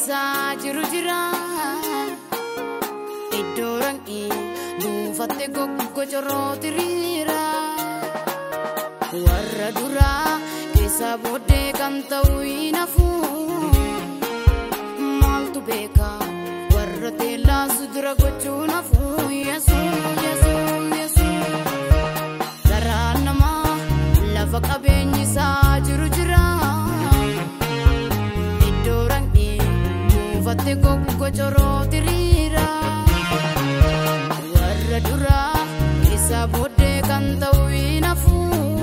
beenyisaa jiru jira. Iddoo ranqii buufattee goggocorroo tiriira. Warra duraa keessa booddee kan ta'u hin hafu. Maaltu beeka warra teellaasu dura gochuun hafu. Yesuun yesuun yesuun. Garaa namaa lafa qabeenyisaa jiru jira. Iddoo ranqii buufattee goggocorroo tiriira. Warra duraa keessa booddee kan ta'u hin hafu.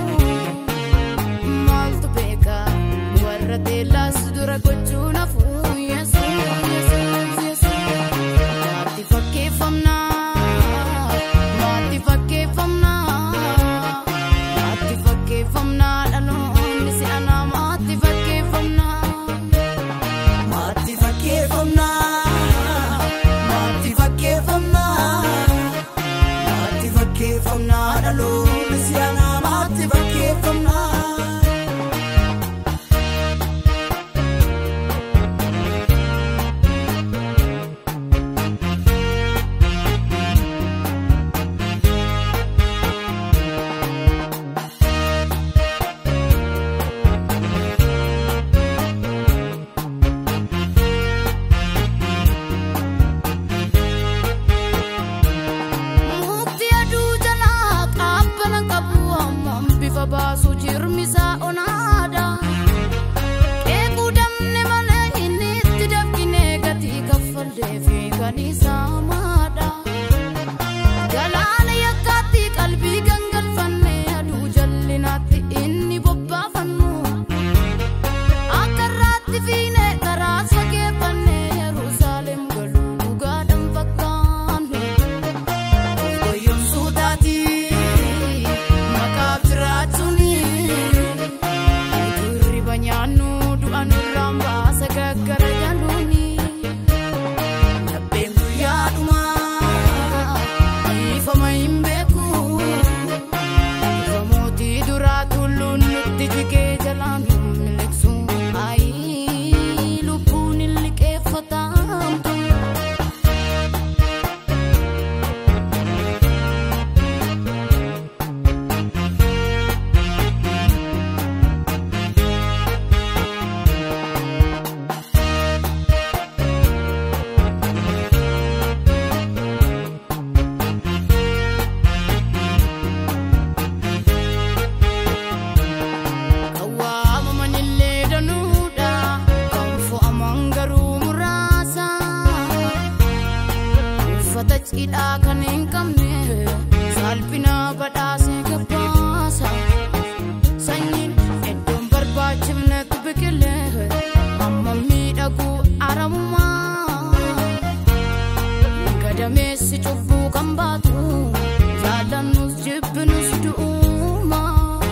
Maaltu beeka warra teellaasu dura gochuun hafu. Yesuun yesuun yesuun. Maatti fakkeeffamnaa. Maatti fakkeeffamnaa. Maatti fakkeeffamnaa dhaloonni si'anaa maatti fakkeeffamnaa. Maatti fakkeeffamnaa. Maatti fakkeeffamnaa. Maatti fakkeeffamnaa dhaloonni si'anaa maatti fakkeeffamnaa. Mukti aduu jalaa qaabbana qabu hammam bifa baasu jirmisaa onaadha. Eeguu damne malee inni itti dafqinee gatii kaffallee fi galiisaa maadha. Galaana yakkaatti qalbii gangalfannee aduu jallinaatti inni bobbaafannu. Akka irraatti fiinee karaa sageeffannee Yerusaalem galuu dhugaadhaan fakkaannu. Oyyoon suutaati maqaaf jiraachuuni turriba nyaannu du'a nurraan baasa gaggara jaluuni labbeen guyyaadhuma ifama hin beeku ifa mootii duraa tulluun nutti jigee jalaan miliqsu ayi lubbuun hin liqeeffatamtu. Kawaamamanillee danuudha kan fo'aman garuu muraasa. Uffata cidhaa kan hin qabne salphina badhaasee gabbaasa. Sanyiin iddoon barbaachifnetu biqilee amma miidhaguu aramumaa. Gadameessi cubbuu kan baatu jaallannus jibbinus du'uuma.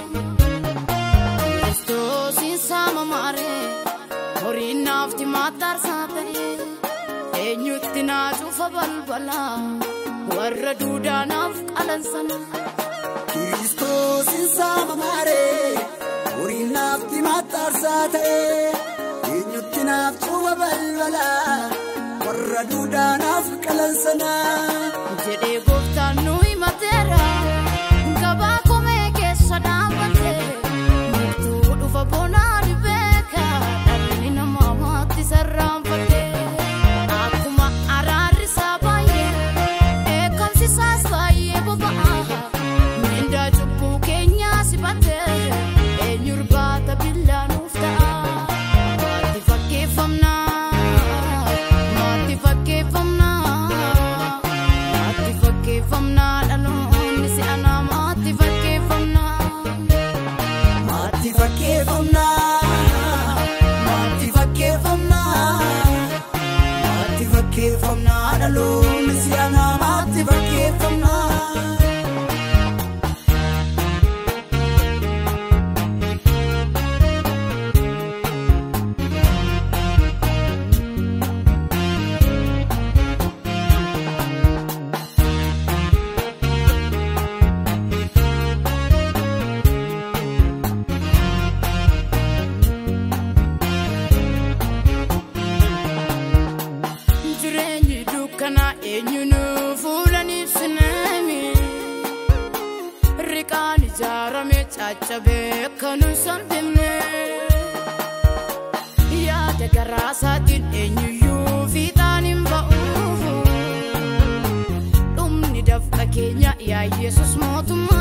Kiristoosiin saama maaree horiin naafti maattaarsaa ta'e eenyutti naa cufa balbala warra duudaa naaf qalansan. Kiristoosin saama maaree horiin naafti maxxarsaa ta'e eenyutti naaf cufa balbala warra duudaa naaf qalansanaa. jedhee gooftaan nu himateera gabaa komee keessa dhaabbate murtuu dhufa bonaa ni beeka dhalli namaa maatti sarraanfate akkuma araarri isaa baay'ee eekamsi isaas baay'ee boba'a miindaa cubbuu keenyaa sibate eenyu irbaata billaa nuuf ta'a maatti fakkeeffamnaa maatti fakkeeffamnaa maatti fakkeeffamnaa. ijaarame caccabee kan hin salphifne yaada garaa isaatiin eenyuyyuu fiixaan hin ba'u dhumni dafqa keenya yaa yesus mootummaa